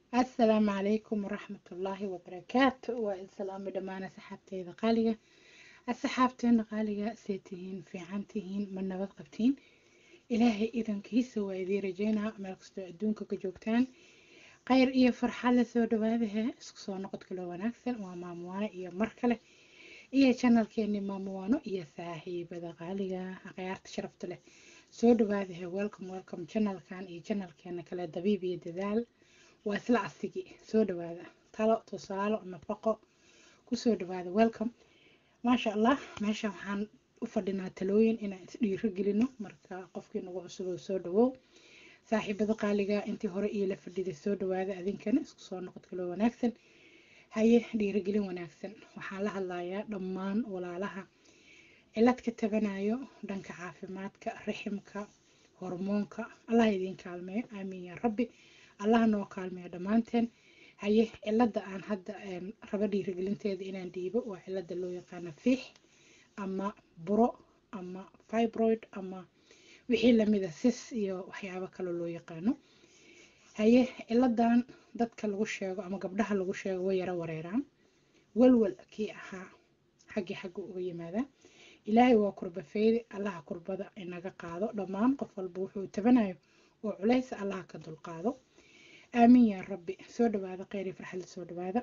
asalaamu calaykum waraxmatullaahi wabarakaatu waa islaami dhammaan asxaabteyda qaaliga asxaabteena qaaliga see tihiin fiican tihiin ma nabad qabtiin ilaahay idankiisa waa idiin rajeynaa meel kastoo adduunka ka joogtaan khayr iyo farxad la soo dhawaadahe isku soo noqod kaloo wanaagsan waa maamuwaano iyo mar kale iyo janalkeeni maamuwaano iyo saaxiibada qaaliga akhyaarta sharafta leh soo dhawaadahe welcome welcome janalkan iyo janalkeena kale dabiib iyo dadaal waa isla asigi soo dhawaada talo tusaalo nafaqo kusoo dhawaada welcome maasha allah meesha waxaan u fadhinaa talooyin inaan isdhiiro gelino marka qofkii nagu cusub oo soo dhawow saaxiibada qaaliga intii hore iyo la fadhiday soo dhawaada adinkana isku soo noqod kaloo wanaagsan haye dhiirigelin wanaagsan waxaan la hadlayaa dhammaan walaalaha cilad ka tabanayo dhanka caafimaadka riximka hormoonka allah idiin kaalmeeyo aamiin yaa rabbi allah noo kaalmeeyo dhammaanteen haye cilada aan hadda rabo dhiirigelinteeda inaan dhiibo waa cilada loo yaqaana fiix ama buro ama fibroid ama wixii lamida sis iyo waxyaabo kale loo yaqaano haye ciladan dadka lagu sheego ama gabdhaha lagu sheego way yaro wareeraan walwal kii ahaa xaggii xagga uga yimaada ilaahay waa kurbafeydi allaha kurbada inaga qaado dhammaan qof walba wuxuu tabanayo oo culays allaha ka dulqaado aamiin yaa rabbi soo dhawaada kheyr iyo farxadla soo dhawaada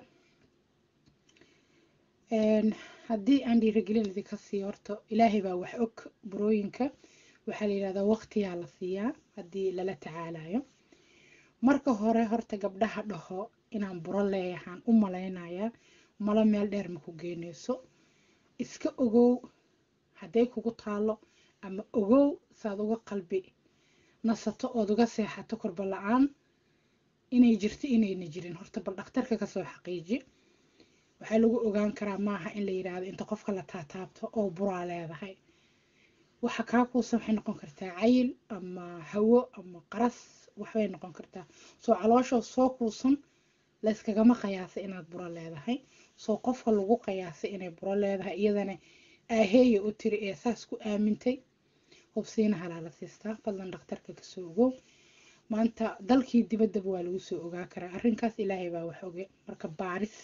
haddii aan dhiirigelin idinka siiyo horta ilaahay baa wax og burooyinka waxaa la yidhahdaa waqtiyaa la siiyaa haddii lala tacaalayo marka hore horta gabdhaha dhaho inaan buro leeyahaan u malaynayaa malo meel dheer ma ku geyneyso iska ogow hadday kugu taalo ama ogow saad uga qalbi nasato ood uga seexato korba la-aan inay jirto inayna jirin horta bal dhakhtarka kasoo xaqiiji waxaa lagu ogaan karaa maaha in la yidhaahdo inta qofka la taataabto oo buraa leedahay waxa kaa kuusan waxay noqon kartaa cayil ama hawo ama qaras waxbay noqon kartaa soo calooshoo soo kuusan layskagama qayaasay inaad buro leedahay soo qofka lagu qayaasay inay buro leedahay iyadana aaheeya u tiri ee saas ku aamintay hubsiina halaa la siistaa fadlan dhakhtarka kasoo ogow maanta dalkii dibaddaba waa lagu soo ogaa karaa arrinkaas ilaahay baa wax oge marka baaris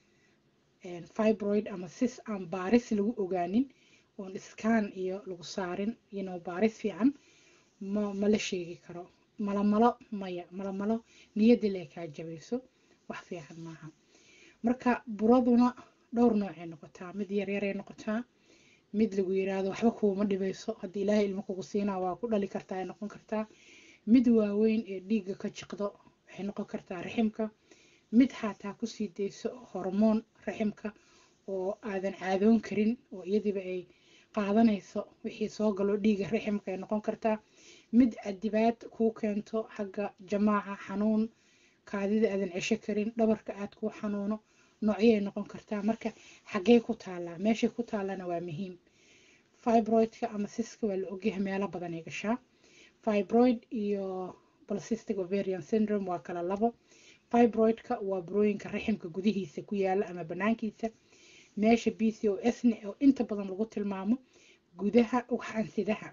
fibroid ama sis aan baaris lagu ogaanin oon iskaan iyo lagu saarin ino baaris fiican ma mala sheegi karo malamalo maya malamalo niyadii lee kaa jabayso wax fiican maaha marka buraduna dhowr noocay noqotaa mid yaryaray noqotaa mid lagu yiraahdo waxba kuuma dhibayso haddii ilaahay ilmo kugu siinaa waa ku dhali kartaa ay noqon kartaa mid waaweyn ee dhiigga ka jiqdo waxay noqon kartaa raximka mid xataa kusii dayso hormoon raximka oo aadan caadoon karin oo iyadiiba ay qaadanayso wixii soo galo dhiiga raximka ay noqon kartaa mid cadibaad kuu keento xagga jamaaca xanuun kaadida aadan cesho karin dhabarka aad kuu xanuuno noocyay noqon kartaa marka xaggee ku taallaa meeshay ku taallana waa muhiim fibroidka ama siska waa la ogyahay meelo badan ay gashaa fibroid iyo polycystic ovarian syndrome waa kala labo fibroidka waa burooyinka raximka gudihiisa ku yaala ama banaankiisa meesha b c o s ne oo inta badan lagu tilmaamo gudaha ugxansidaha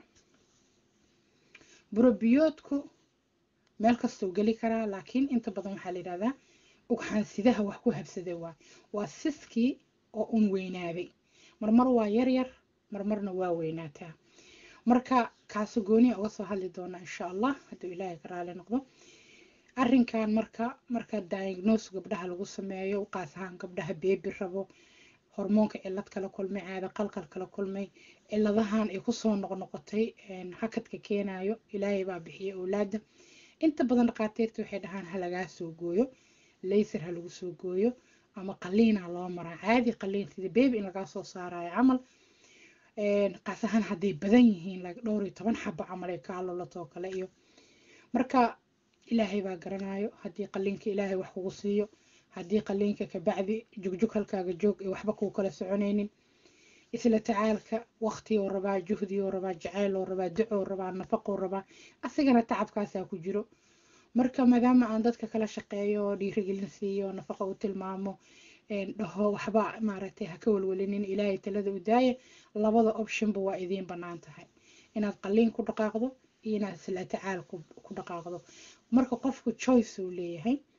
burobiyoodku meel kastuu geli karaa laakiin inta badan waxaa la yidhahdaa ugxansidaha wax ku habsaday waa waa siskii oo un weynaaday marmar waa yaryar marmarna waa weynaataa marka kaaso gooniya uga soo hadli doona insha allah hadduu ilaahay ka raali noqdo arrinkan marka marka diagnose gabdhaha lagu sameeyo qaas ahaan gabdhaha beebi rabo hormoonka cilad kala kulmay caada qalqal kala kulmay ciladahan ay kusoo noqnoqotay hakadka keenayo ilaahay baa bixiya owlaada inta badan dhaqaatiirta waxay dhahaan ha lagaa soo gooyo laysar ha lagu soo gooyo ama qaliina loo maraa caadi qaliin sida beebi in lagaa soo saarayo camal qaas ahaan hadday badan yihiin dhowr iyo toban xabo camal ay kaa lolato oo kale iyo marka ilaahay baa garanayo haddii qaliinka ilaahay wax kugu siiyo haddii qaliinka kabacdi jugjug halkaaga joog ee waxba kuu kala soconaynin isla tacaalka waqtiyoo rabaa juhdiyoo rabaa jaceyloo rabaa ducoo rabaa nafaqoo rabaa asigana tacabkaasaa ku jiro marka maadaama aan dadka kala shaqeeyo dhiirigelin siiyo nafaqa u tilmaamo dhaho waxba maaragtay ha ka walwalinin ilaahay talada u daaya labada optionba waa idiin bannaan tahay inaad qaliin ku dhaqaaqdo iyo inaad isla tacaal ku dhaqaaqdo marka qofku choice uu leeyahay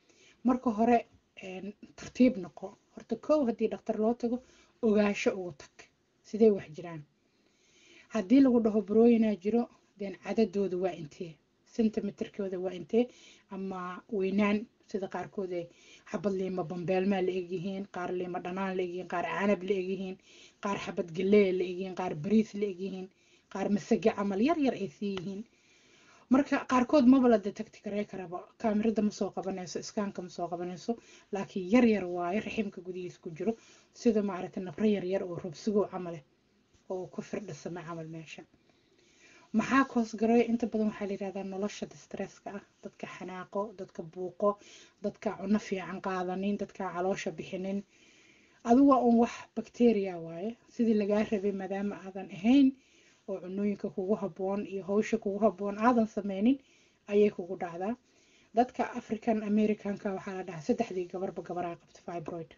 marka hore tartiib noqo horta kow haddii dhaktar loo tago ogaasho ugu tag sidee wax jiraan haddii lagu dhaho barooyinaa jiro deen cadadooda waa intee centimeterkooda waa intee ama weynaan sida qaarkood ay xabad liima bambeelmaa la egyihiin qaar liima dhanaan la egyihiin qaar canab la egyihiin qaar xabad galeeya la egyihiin qaar bariis la egyihiin qaar masage camal yar yar ay sii yihiin marka qaarkood maba la detecti karey karaba kaamirada ma soo qabanayso iskaanka ma soo qabanayso laakiin yar yar waayo raximka gudihiisa ku jiro sida maaragtay nabro yar yar oo robsigow camale oo ku firdhisama camal meesha maxaa koosgaray inta badan waxaa la yihahdaa nolosha distresska ah dadka xanaaqo dadka buuqo dadka cuno fiican qaadanin dadka caloosha bixinin adigu waa un wax bacteria waaye sidii lagaa rabay maadaama aadan ahayn oo cunooyinka kugu habboon iyo hawsha kugu habboon aadan sameynin ayay kugu dhacdaa dadka african americanka waxaa la dhahaa saddexdii gabarba gabaraa qabta fibroid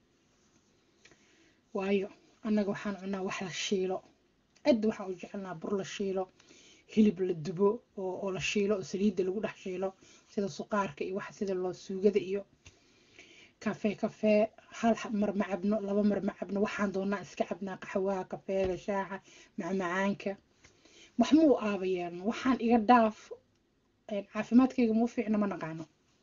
waayo annaga waxaan cunaa wax la shiilo cid waxaan u jecelnaa bur la shiilo hilib la dubo oo la shiilo oo saliidda lagu dhex shiilo sida suqaarka iyo waxa sida loo suugada iyo kafee kafee hal mar ma cabno laba mar ma cabno waxaan doonaa iska cabnaa qaxwaha kafeega shaaxa macmacaanka wax muu aaba yeelno waxaan iga dhaaf caafimaadkayga muu fiicno ma naqaano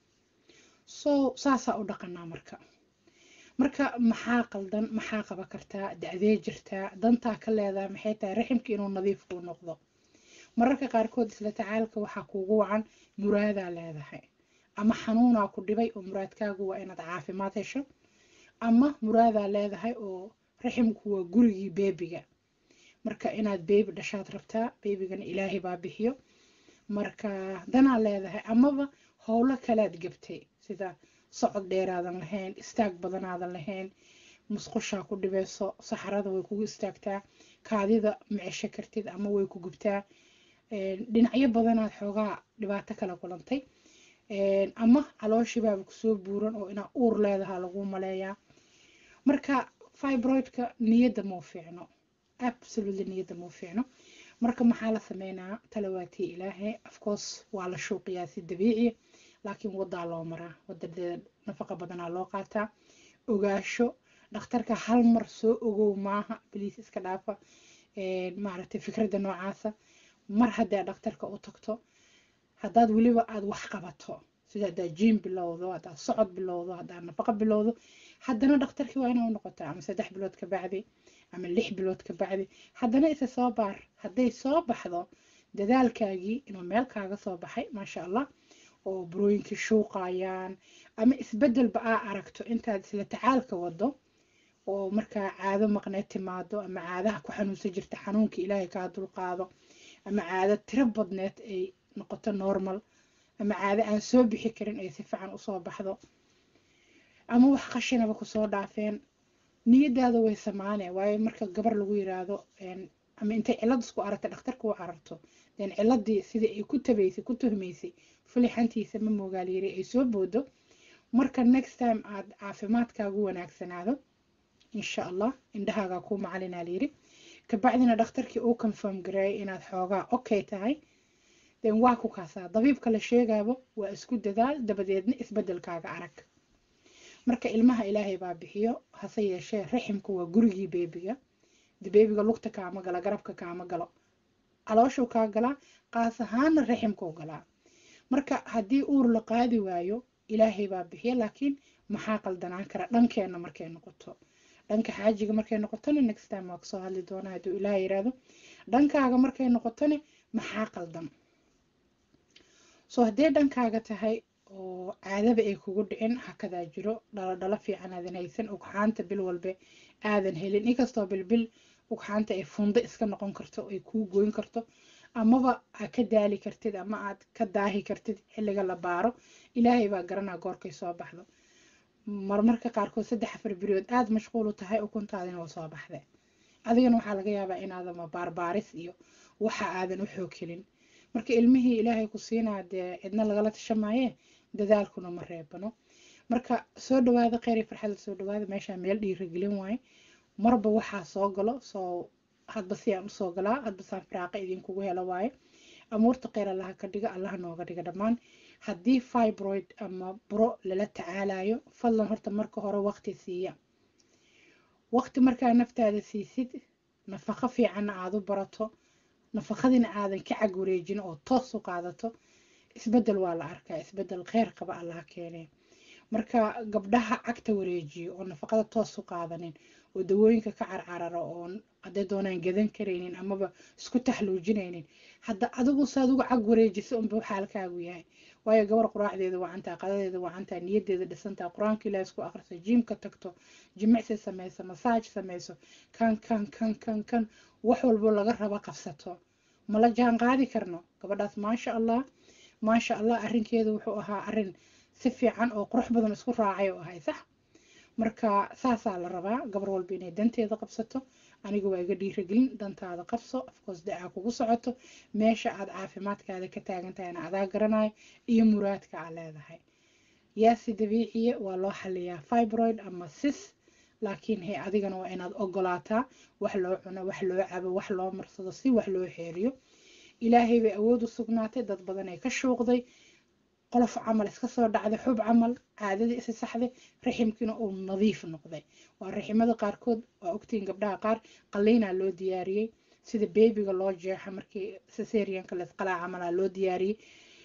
so saasaa u dhaqanaa marka marka maxaa qaldan maxaa qaba kartaa da-dee jirtaa dantaa ka leedahay maxay tahay raximka inuu nadiif kuu noqdo mararka qaarkood isla tacaalka waxaa kuugu wacan muraadaa leedahay ama xanuunaa ku dhibay oo muraadkaagu waa inaad caafimaad hesho ama muraadaa leedahay oo raximku waa gurigii beebiga marka inaad beebi dhashaad rabtaa beebigana ilaahay baa bixiyo marka danaa leedahay amaba howlo kalaad gabtay sida socod dheeraadan lahayn istaag badanaadan lahayn musqushaa ku dhibayso saxarada way kugu istaagtaa kaadida ma cesho kartid ama way ku gubtaa dhinacyo badanaad xoogaa dhibaato kala kulantay ama calooshibaaba kusoo buuran oo inaa uur leedahaa lagu maleeyaa marka fibroidka niyadda mau fiicno absolutely niyadda mau fiicno marka maxaa la sameynaa talawaatii ilaahay afcourse waa la shuuqiyaa si dabiiciya laakiin wadaa loo maraa wadadeeda nafaqa badanaa loo qaataa ogaasho dhakhtarka hal mar soo ogow maaha baliis iska dhaafa maaragtay fikradda noocaasa mar haddaa dhakhtarka u tagto haddaad weliba aada wax qabato sida haddaa jiim bilowdo haddaad socod bilowdo haddaad nafaqa bilowdo haddana dhakhtarkii waa inaa u noqotaa ama saddex bilood ka bacdi ama lix bilood ka bacdi haddana isa soo baar hadday soo baxdo dadaalkaagii inuu meel kaaga soo baxay maasha allah oo burooyinkii shuuqayaan ama isbedelba aa aragto intaad isla tacaalka wado oo markaa caado maqneed timaado ama caadaha ku xanuunsan jirta xanuunka ilaahay kaa dulqaado ama caado tiro badneed ay noqoto normal ama caado aan soo bixi karin ay si fiican usoo baxdo ama wax qashinaba kusoo dhaafeen niyadaada way samaane waayo marka gabar lagu yiraahdo ama intay cilad isku aragta dhakhtarka u cararto den ciladii sidii ay ku tabaysay ku tuhmaysay fulixantiisa ma moogaaliyiri ay soo boodo marka next time aad caafimaadkaagu wanaagsanaado insha allah indhahaagaa kuu macalinaa layiri kabacdina dhakhtarkii uu confirm gareeyay inaad xoogaa okay tahay den waa ku kaasaa dabiibka la sheegaabo waa isku dadaal dabadeedna isbedelkaaga arag marka ilmaha ilaahay baa bixiyo hase yeeshee raximka waa gurigii beebiga beebiga lugta kaama gala garabka kaama galo calooshuu kaa galaa qaas ahaana raximkuu galaa marka haddii uur la qaadi waayo ilaahay baa bixiya laakiin maxaa qaldanaan kara dhankeenna markay noqoto dhanka xaajiga markay noqotona next time waa kasoo hadli doonaa hadduu ilaah yiraahdo dhankaaga markay noqotona maxaa qaldan soo haddee dhankaaga tahay oo caadaba ay kugu dhicin hakadaa jiro dhaladhalo fiican aadan haysan ugxaanta bil walbe aadan helin inkastoo bilbil ugxaanta ay fundo iska noqon karto ay kuu goyn karto amaba aad ka daali kartid ama aad ka daahi kartid xilliga la baaro ilaahay baa garanaa goorkay soo baxdo marmarka qaarkood saddex afar beriyood aada mashquul u tahay ukuntaadina waa soo baxde adigana waxaa laga yaabaa inaadama baarbaaris iyo waxa aadan u xoog helin marka ilmihii ilaahay ku siinaa dee cidna lagala tashamaaye dadaalkuna ma reebano marka soo dhawaada kheyr iyo farxada soo dhawaada meeshaa meel dhiiragelin waaye marba waxaa soo galo soo hadba siyaan usoo galaa hadba saan firaaqa idinkugu helo waaye amuurta kheyr allaha ka dhiga allaha nooga dhiga dhammaan haddii fibroid ama buro lala tacaalayo fadlan horta marka hore waqti siiya waqti markaa naftaada siisid nafaqo fiicanna aada u barato nafaqadina aadan ka cag wareejin oo toos u qaadato isbedel waa la arkaa isbedel kheyr qaba allaha keenee marka gabdhaha cagta wareejiyo oo nafaqada toos u qaadanin oo dawooyinka ka carcararo oo hadday doonaan gadan karaynin amaba isku taxluujinaynin hadda adigu saad uga cag wareejisa unba xaalkaagu yahay waayo gabar quraacdeeda wacantaa qadadeeda wacantaa niyadeeda dhisantaa qur-aanka ilaah isku akhriso jiimka tagto jimicsi sameyso masaaj sameyso kan kan kan kan kan wax walbo laga rabo qabsato mala jaan qaadi karno gabadhaas maasha allah maasha allah arrinkeedu wuxuu ahaa arrin si fiican oo qurux badan isku raacay oo ahay sax marka saasaa la rabaa gabar walba inay danteeda qabsato aniga waa iga dhiiragelin dantaada qabso afcoos da-aa kugu socoto meesha aad caafimaadkaada ka taagan tahayna adaa garanayo iyo muraadka aa leedahay yaasi dabiiciya waa loo xaliyaa fibroid ama sis laakiin he adigana waa inaad ogolaataa wax loo cuno wax loo cabo wax loo marsado si wax loo xeeriyo ilaahay bay awood u sugnaatay dad badan ee ka shuuqday qolof camal iska soo dhacday xub camal caadadii isi saxday raximkiina uu nadiif noqday waa raximada qaarkood waa ogtiin gabdhaha qaar qaliinaa loo diyaariyey sida beebiga loo jeexa markii sesarianka laisqalaa camalaa loo diyaariyey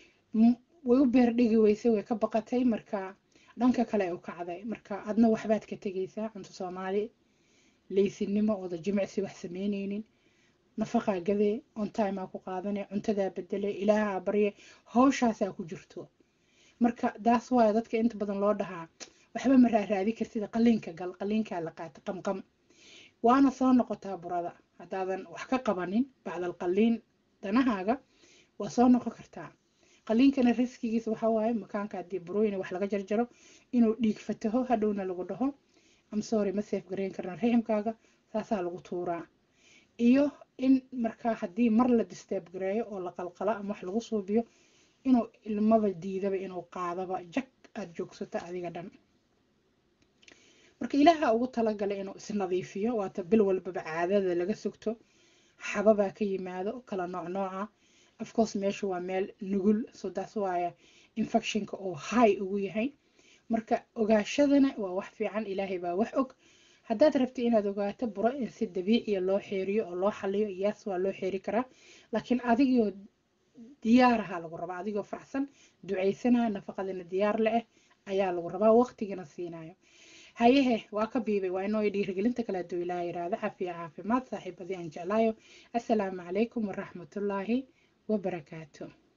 way u beerdhigi weysay way ka baqatay marka dhanka kale u kacday marka adna waxbaad ka tegaysaa cunto soomaali leysinimo ooda jimicsi wax sameyneynin nafaqaa gadee ontimaa ku qaadanay cuntadaa bedelay ilaahaa barye hawshaasaa ku jirto marka daas waaya dadka inta badan loo dhahaa waxba ma raaraadi kartida qaliinka gal qaliinkaa la qaata qamqam waana soo noqotaa burada haddaadan wax ka qabanin bacdal qaliin danahaaga waa soo noqon kartaa qaliinkana riskigiisa waxaa waaye makaanka haddii burooyin wax laga jarjaro inuu dhiig fataho hadhowna lagu dhaho amsory ma seef gareyn karna raximkaaga saasaa lagu tuuraa iyo in markaa haddii mar la disteeb gareeyo oo la qalqalo ama wax lagu suubiyo inuu ilmaba diidaba inuu qaadaba jag aada joogsato adiga dhan marka ilaaha ugu talagalay inuu isnadiifiyo waata bil walbaba caadada laga sugto xababaa ka yimaado kala nooc nooca afcourse meeshu waa meel nugul so daas waaya infectionka oo high ugu yahay marka ogaashadana waa wax fiican ilaahay baa wax og haddaad rabti inaad ogaato buro in si dabiiciya loo xeeriyo oo loo xaliyo yaas waa loo xeeri karaa laakiin adigoo diyaaraha lagu rabaa adigoo faraxsan ducaysanaya nafaqadina diyaar le ah ayaa lagu rabaa waqtigana siinayo hayehe waa ka biibay waa inoo dhiirigelinta kale hadduu ilaaha yiraahdo cafiya caafimaad saaxiibadii aan jeclaayo assalaamu calaykum waraxmatullaahi wabarakaatu